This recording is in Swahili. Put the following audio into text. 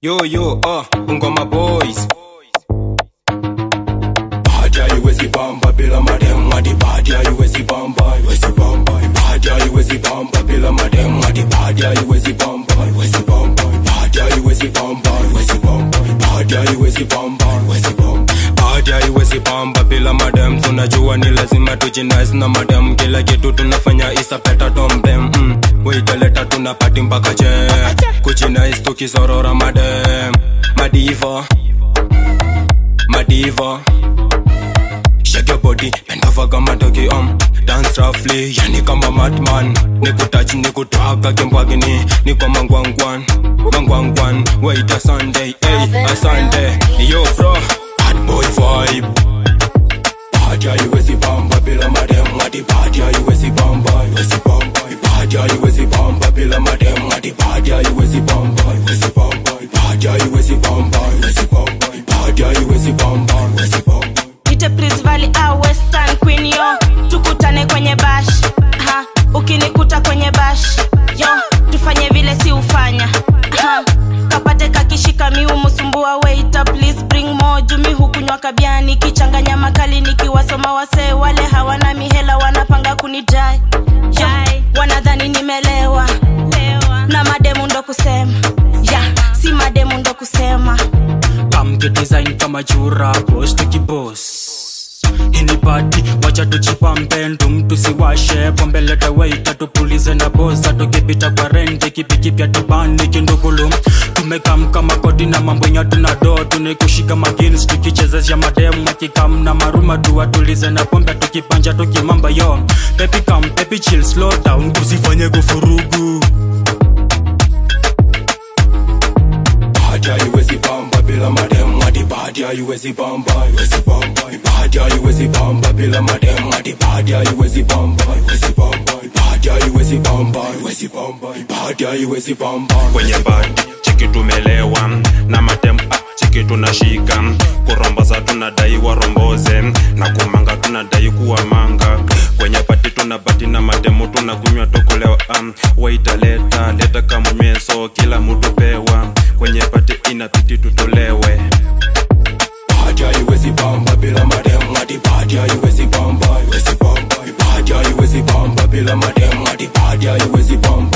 Yo yo, uh, Bungoma boys. Bad ya iwezi bamba bila madem hadi bad ya iwezi bamba iwezi bamba bad ya iwezi bamba bila madem hadi bad ya iwezi bamba iwezi bamba bad ya iwezi bamba iwezi bamba bad ya iwezi bamba iwezi bamba Baada iwezi bamba bila madam, tunajua ni lazima tujinais na madam. Kila kitu tunafanya isa peta domdem mm. Waitaleta tunapati mpaka che kujinais tukisorora madam madiva madiva Shake your body, bend over kama dogi um Dance roughly, yani kama madman Nikutouch, nikutwaka kimbwagini Niko mangwangwan, mangwangwan Wait a Sunday, hey, a Sunday Yo bro, bad boy vibe bad ya iwezi bamba bila madem hadi bad ya iwezi bamba iwezi bamba bad ya iwezi bamba bila madem hadi bad ya iwezi bamba iwezi bamba bad ya iwezi bamba iwezi bamba bad ya iwezi bamba iwezi bamba Ite Prince Valley au Western Queen yo tukutane kwenye bash ha, ukinikuta kwenye bash yo tufanye vile si ufanya ha, kapate kakishika miu msumbua waiter please bring more jumi hukunywa kabiani kichanganya makali nikiwasoma wasee wale hawana mihela wanapanga kunidai yo, wanadhani nimelewa na mademu ndo kusema ya si mademu ndo kusema kamke design kama chura boss tukibos ini pati wacha tuchipambe mtu siwashe pombe leta waita tupulize na bosa tukipita kwa rende kipikipya tubani kindugulu tumekam kama kodi na mambo nya tuna do tunikushika magins tukichezesha mademu akikam na maruma tuwatulize na pombe tukipanja tukimamba yo pepi kam pepi chill slow down usifanye kufurugu bad ya iwezi bamba bila madem hadi bad ya iwezi bamba iwezi bamba bad ya iwezi bamba bila madem hadi bad ya iwezi bamba iwezi bamba bad ya iwezi bamba iwezi bamba bad ya iwezi bamba kwenye badi chiki tumelewa na matem ah, chiki tunashika kuromboza tunadai waromboze na kumanga tunadai kuwa manga kwenye bati tuna bati na matemu tunakunywa tukulewa um, waitaleta leta kamnyweso kila mtu pewa kwenye bati inapiti tutolewe bad ya iwezi bamba bila madem hadi bad ya iwezi bamba iwezi bamba bad ya iwezi bamba bila madem hadi bad ya iwezi bamba